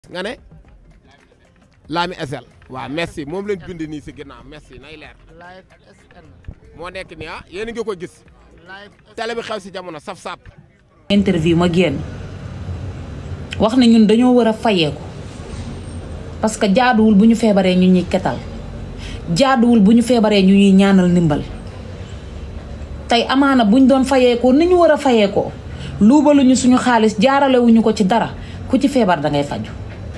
nga ne Lami SL waaw merci moom lañ bind nii si ginnaaw merci nay leer live SN moo nekk nii ah yéen a ngi ko gis live télé bi xew si jamono saf sap interview ma génn wax na ñun dañoo war a fayeeku parce que jaaduwul bu ñu feebaree ñu ñuy ketal jaaduwul bu ñu feebaree ñu ñuy ñaanal ndimbal tey amaana buñ doon fayeekoo ni ñu war a fayeekoo luubaluñu suñu xaalis jaaralewuñu ko ci dara ku ci feebar dangay faju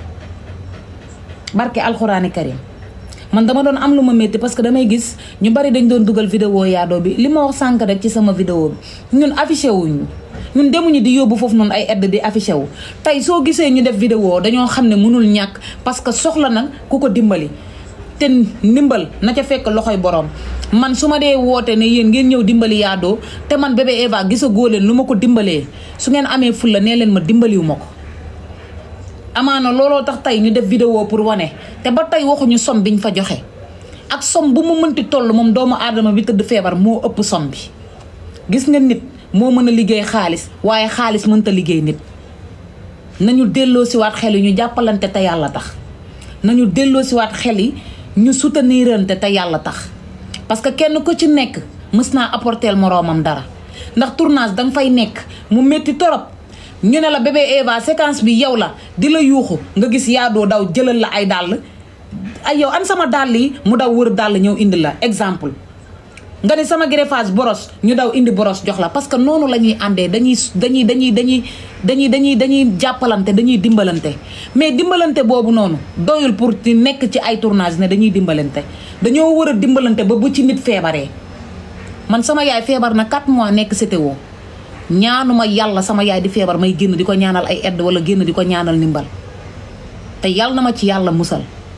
barke alxuraani karim man dama doon am lu ma métti parce que damay gis ñu bari dañ doon dugal vidéo yaadoo bi li ma wax sànk rek ci sama vidéo bi ñun affiché wuñu ñun demuñu di yóbbu foofu noonu ay aide di affiché wu tey soo gisee ñu def vidéo dañoo xam ne mënul ñàkk parce que soxla na ku ko dimbali te ndimbal na ca fekk loxoy borom man su ma dee woote ne yéen ngeen ñëw dimbali yaadoo te man bébé Eva gisagoo leen lu ma ko dimbalee su ngeen amee fulla nee leen ma dimbaliwu ma ko amaana looloo tax tey ñu def vidéo pour wane te ba tey waxuñu som biñ fa joxe ak som bu mu mënti toll moom doomu aadama bi tëdd feebar moo ëpp som bi gis nga nit moo mën a liggéey xaalis waaye xaalis mënta liggéey nit nañu delloo siwaat xel yi ñu jàppalante te yàlla tax nañu delloo siwaat xel yi ñu soutenirante te yàlla tax parce que kenn ku ci nekk mës naa apporteel moroomam dara ndax tournage danga fay nekk mu métti torop ñu ne la bébé Eva séquence bi yow la di la yuuxu nga gis yaadoo daw jëlal la ay dàll ay yow an sama dàll yi mu daw wër dàll ñëw indi la exemple nga ne sama greffage boros ñu daw indi boros jox la parce que noonu la ñuy àndee dañuy dañuy dañuy dañuy dañuy dañuy dañuy jàppalante dañuy dimbalante mais dimbalante boobu noonu doyul pour di nekk ci ay tournage ne dañuy dimbalante dañoo war a dimbalante ba bu ci nit feebaree man sama yaay feebar na 4 mois nekk CTO ñaanuma yàlla sama yaay di feebar may génn di ko ñaanal ay aide wala génn di ko ñaanal ndimbal te yàlla na ma ci yàlla musal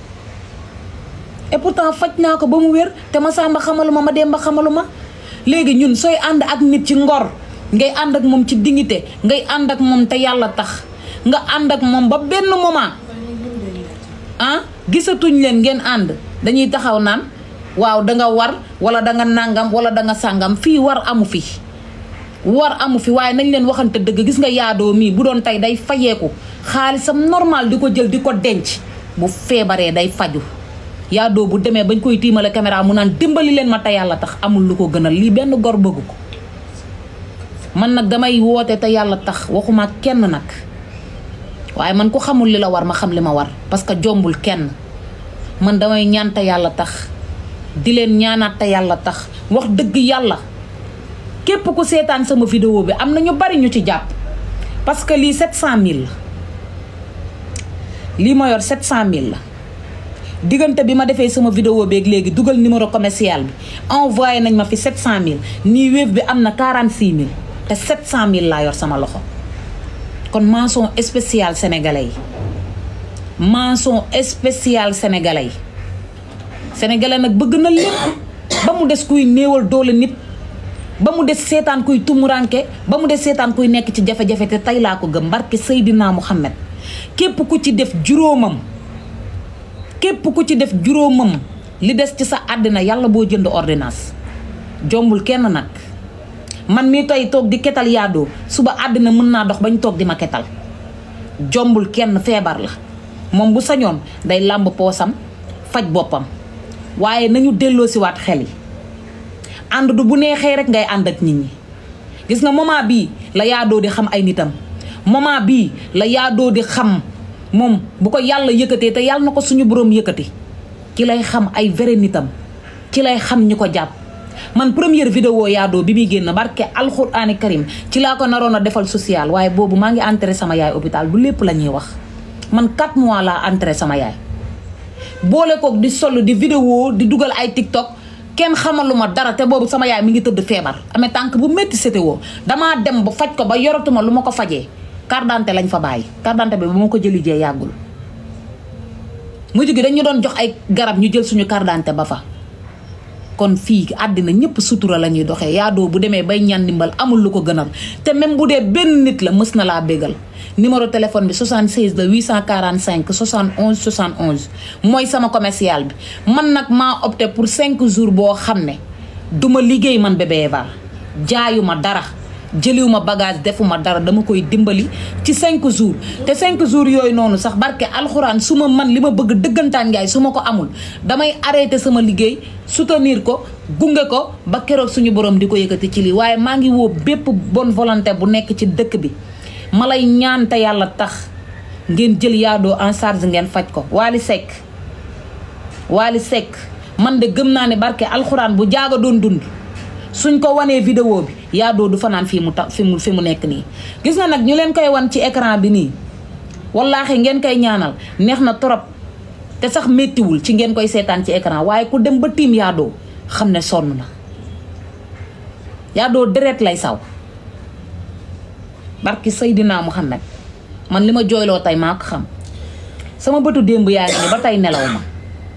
et pourtant faj naa ko ba mu wér te ma sàmba xamaluma ma demba xamaluma léegi ñun sooy ànd ak nit ci ngor ngay ànd ak moom ci dignité ngay ànd ak moom te yàlla tax nga ànd ak moom ba benn moment ah gisatuñ leen ngeen ànd dañuy taxaw naan waaw danga war wala danga nàngam wala danga sàngam fii war amu fi war amu fi waaye nañ leen waxante dëgg gis nga yaadoo mii bu doon tey day fayeeku xaalisam normal di ko jël di ko denc bu feebaree day faju yaadoo bu demee bañ koy tiimale caméra mu naan dimbali leen ma te yàlla tax amul lu ko gënal lii benn gor bëggu ko man nag damay woote te yàlla tax waxuma kenn nag waaye man ku xamul li la war ma xam li ma war parce que jombul kenn man damay ñaan te yàlla tax di leen ñaanaat te yàlla tax wax dëgg yàlla képp ku seetaan sama vidéo bi am na ñu bari ñu ci jàpp parce que lii 700000 la lii ma yor 700000 la diggante bi ma defee sama vidéo beeg léegi dugal numéro commercial bi envoyé nañ ma fi 700000 nii wéef bi am na 46000 te 700000 laa yor sama loxo kon mention spéciale sénégalais yi mention spéciale sénégalais yi sénégalais nag bëgg na lépp ba mu des kuy néewal doole nit ba mu des seetaan kuy tumuranke ba mu des seetaan kuy nekk ci jafe-jafe te tey laa ko gëm mbarke Seydina Muhammad képp ku ci def juróomam képp ku ci def juróomam li des ci sa àddina yàlla boo jënd ordonnance jombul kenn nag man mii tey toog di ketal yaadoo suba àddina mën naa dox bañ toog di ma ketal jombul kenn feebar la moom bu sañoon day làmb poosam faj boppam waaye nañu delloo si waat xel yi ànd du bu neexee rek ngay ànd ak nit ñi gis nga moment bii la yaadoo di xam ay nitam moment bii la yaadoo di xam moom bu ko yàlla yëkkatee te yàlla na ko suñu boroom yëkkati ci lay xam ay vrai nitam ci lay xam ñi ko jàpp man première vidéo yaadoo bi muy génn barke alxuraani karim ci laa ko naroon a defal social waaye boobu maa ngi entré sama yaay hôpital bu lépp la ñuy wax man 4 mois laa entré sama yaay boole kook di sol di vidéo di dugal ay tiktok kenn xamaluma dara te boobu sama yaay mi ngi tëdd feebar amee tànk bu métti sétéwoo damaa dem ba faj ko ba yoratuma lu ma ko fajee carte d'identité lañ fa bàyyi carte d'identité bi ba ma ko jëli jee yàggul mujj gi dañu doon jox ay garab ñu jël suñu carte d'identité ba fa kon fii àddina ñëpp sutura la ñuy doxee yaadoo bu demee bay ñaan ndimbal amul lu ko gënal te même bu dee benn nit la mës na laa bégal numéro téléphone bi 76 la 845 71 71 mooy sama commercial bi man nag maa opté pour 5 jours boo xam ne duma liggéey man bébé Eva jaayuma dara jëliwuma bagage defuma dara dama koy dimbali ci cinq jours te cinq jours yooyu noonu sax barke alxuraan su ma man li ma bëgg dëggantaan njaay su ma ko amul damay arrêté sama liggéey soutenir ko gunge ko ba keroog suñu borom di ko yëkkati ci lii waaye maa ngi woo bépp bonne volonté bu nekk ci dëkk bi ma lay ñaan te yàlla tax ngeen jël yaadoo en charge ngeen faj ko Wally Seck Wally Seck man de gëm naa ne barke alxuraan bu jaaga doon dund suñ ko wanee vidéo bi yaadoo du fanaan fii mu ta fi mu fi mu nekk nii gis nga nag ñu leen koy wan ci écran bi nii wallaahi ngeen koy ñaanal neex na trop te sax méttiwul ci ngeen koy seetaan ci écran waaye ku dem ba tiim yaadoo xam ne sonn na yaadoo deret lay saw barki Seydina Muhammad man li ma jooyloo tey maa ko xam sama bëtu démb yaa ngi ni ba tey nelaw ma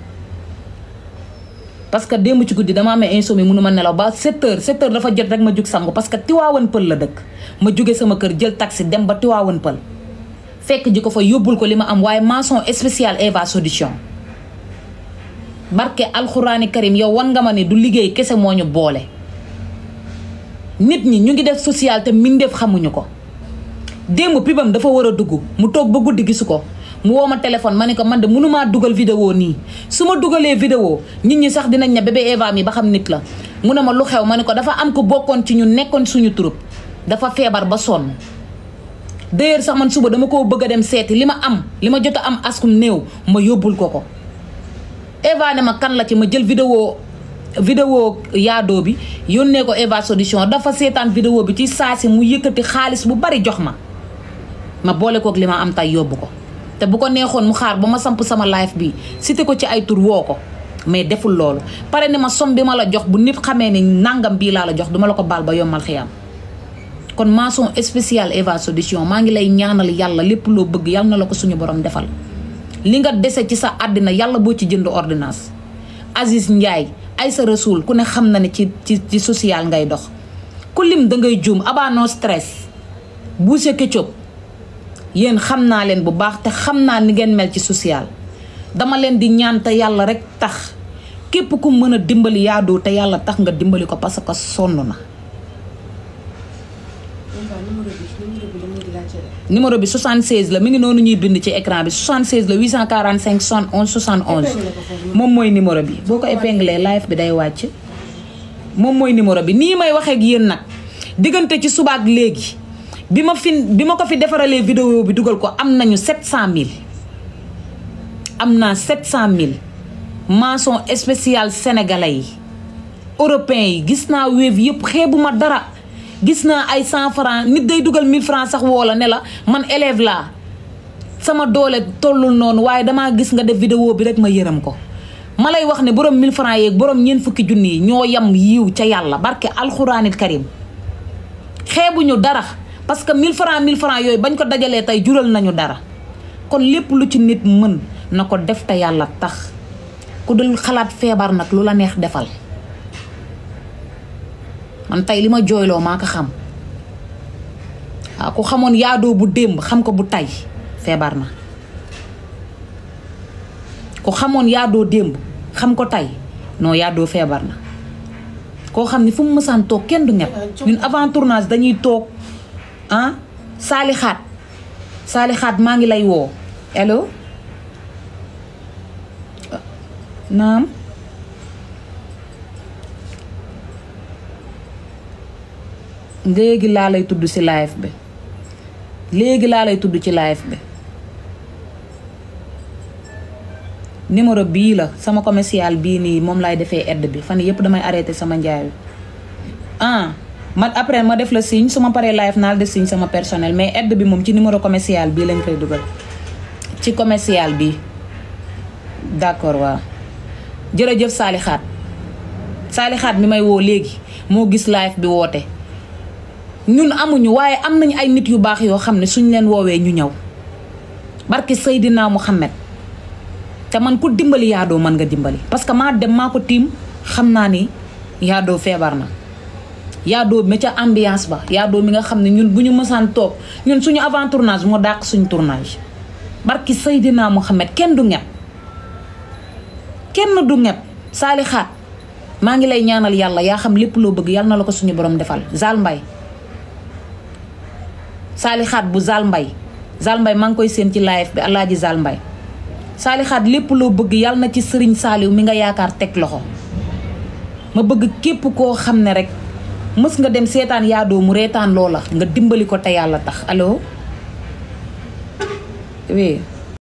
parce que démb ci guddi dama amee insomnie mënu ma nelaw ba 7 heures 7 heures dafa jot rek ma jug sangu parce que Tiwaawan Pël la dëkk ma jóge sama kër jël taxi dem ba Tiwaawan Pël fekk ji ko fa yóbbul ko li ma am waaye mention spéciale Eva Solution barke alxuraani karim yow wan nga ma ne du liggéey kese moo ñu boole nit ñi ñu ngi def social te mbindeef xamuñu ko démb pibam dafa war a dugg mu toog ba guddi gisu ko mu woo ma téléphone ma ne ko man de mënumaa dugal vidéo nii su ma dugalee vidéo nit ñi sax dinañ ne bébé Eva mi ba xam nit la mu ne ma lu xew ma ne ko dafa am ko bokkoon ci ñu nekkoon suñu troupe dafa feebar ba sonn d'ailleurs sax man suba dama koo bëgg a dem seeti li ma am li ma jot a am askum néew ma yóbbul ko ko Eva ne ma kan la ci ma jël vidéo vidéo yaadoo bi yónnee ko Eva Solution dafa seetaan vidéo bi ci saa si mu yëkkati xaalis bu bari jox ma ma boole kook li ma am tay yóbbu ko te bu ko neexoon mu xaar ba ma samp sama live bi cité ko ci ay tur woo ko mais deful loolu pare ne ma som bi ma la jox bu nit xamee ni nangam bii laa la jox duma la ko baal ba yombal xiyam kon mention spéciale Eva Solution maa ngi lay ñaanal yàlla lépp loo bëgg yàlla na la ko suñu borom defal li nga dese ci sa àddina yàlla boo ci jënd ordonnance Aziz Ndiaye ay sa rasul ku ne xam na ne ci ci ci social ngay dox ku lim da ngay juum aba no stress Boucher Ketchup yéen xam naa leen bu baax te xam naa ni ngeen mel ci social dama leen di ñaan te yàlla rek tax képp ku mën a dimbali yaadoo te yàlla tax nga dimbali ko parce que sonn na numéro bi 76 la mi ngi noonu ñuy bind ci écran bi 76 la 845 71 71 moom mooy numéro bi boo ko épinglé live bi day wàcc moom mooy numéro bi nii may waxee ak yéen nag diggante ci subaak léegi bi ma fi bi ma ko fi defaralee vidéo bi dugal ko am nañu 700000 am naa 700000 mention spéciale sénégalais yi européens yi gis naa wéef yëpp xeebuma dara gis naa ay 100 francs nit day dugal 1000 francs sax woo la ne la man élève laa sama doole tollul noonu waaye damaa gis nga def vidéo bi rek ma yërëm ko ma lay wax ne borom 1000 francs yeeg borom ñeent fukki junni yi ñoo yam yiw ca yàlla barke alxuraanil karim xeebuñu dara parce que 1000 francs 1000 francs yooyu bañ ko dajalee tey jural nañu dara kon lépp lu ci nit mën na ko def te yàlla tax ku dul xalaat feebar nag lu la neex defal man tey li ma jooyloo maa ko xam waaw ku xamoon yaadoo bu démb xam ko bu tay feebar na ku xamoon yaadoo démb xam ko tay non yaadoo feebar na koo xam ni fu mu mësaan toog kenn du ñett ñun avant tournage dañuy toog ah saalixaat saalixaat maa ngi lay woo allo naam léegi laa lay tudd ci live bi léegi laa lay tudd ci live bi numéro bii la sama commercial bii nii moom laay defee aide bi fan yëpp damay arrêté sama njaay bi ah man après ma def la signe su ma paree live naa la def signe sama personnel mais aide bi moom ci numéro commercial bii lañ koy dugal ci commercial bi d'accord waaw jërëjëf Saalixaat Saalixaat mi may woo léegi moo gis live bi woote ñun amuñu waaye am nañu ay nit yu baax yoo xam ne suñ leen woowee ñu ñëw barke Seydina Muhammad te man ku dimbali yaadoo mën nga dimbali parce que maa dem maa ko tiim xam naa ni yaadoo feebar na yaadoo mi ca ambiance ba yaadoo mi nga xam ne ñun bu ñu mësaan toog ñun suñu avant tournage moo dàq suñu tournage barki Seydina Muhammad kenn du ñepp kenn du ñepp saalixaat maa ngi lay ñaanal yàlla yaa xam lépp loo bëgg yàlla na la ko suñu borom defal Zal Mbaye saalixaat bu Zal Mbay Zal Mbay maa ngi koy seen ci live bi alaaji Zal Mbay saalixaat lépp loo bëgg yàlla na ci sëriñ saaliw mi nga yaakaar teg loxo ma bëgg képp koo xam ne rek mës nga dem seetaan yaadoo mu reetaan loola nga dimbali ko te yàlla tax allo oui